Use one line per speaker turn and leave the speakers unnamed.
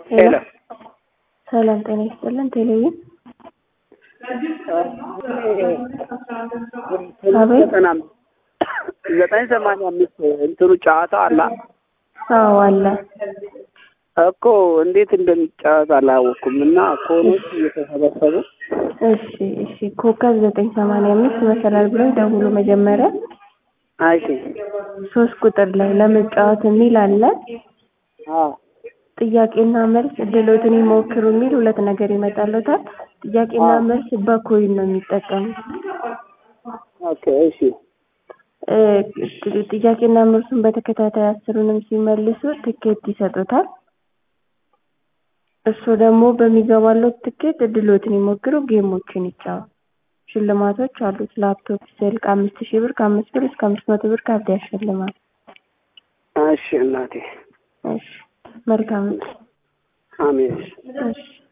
ሄሎ
ሰላም ጤና ይስጥልን። ቴሌቪዥን አቤት።
ዘጠና ዘጠኝ ሰማንያ አምስት እንትኑ ጨዋታ አላ
አዎ አለ።
እኮ እንዴት እንደሚጫወት አላወኩም እና ኮኖች እየተሰበሰቡ
እሺ እሺ። ኮከብ ዘጠኝ ሰማንያ አምስት መሰላል ብለው ደውሎ መጀመሪያ
እሺ
ሶስት ቁጥር ላይ ለመጫወት የሚል አለ።
አዎ
ጥያቄና መልስ እድሎትን ይሞክሩ የሚል ሁለት ነገር ይመጣለታል። ጥያቄና
አዎ።
መልስ በኮይን ነው የሚጠቀሙት።
ኦኬ እሺ
እ ጥ- ጥያቄና መልሱን በተከታታይ አስሩንም ሲመልሱ ትኬት ይሰጡታል። እሱ ደግሞ በሚገባለው ትኬት እድሎትን ይሞክሩ፣ ጌሞችን ይጫወቱ። ሽልማቶች አሉት። ላፕቶፕ፣ ስልክ አምስት ሺህ ብር ከአምስት ብር እስከ አምስት መቶ ብር ካርድ ያሸልማል።
እሺ እናቴ
እሺ መልካም
አሜን
እሺ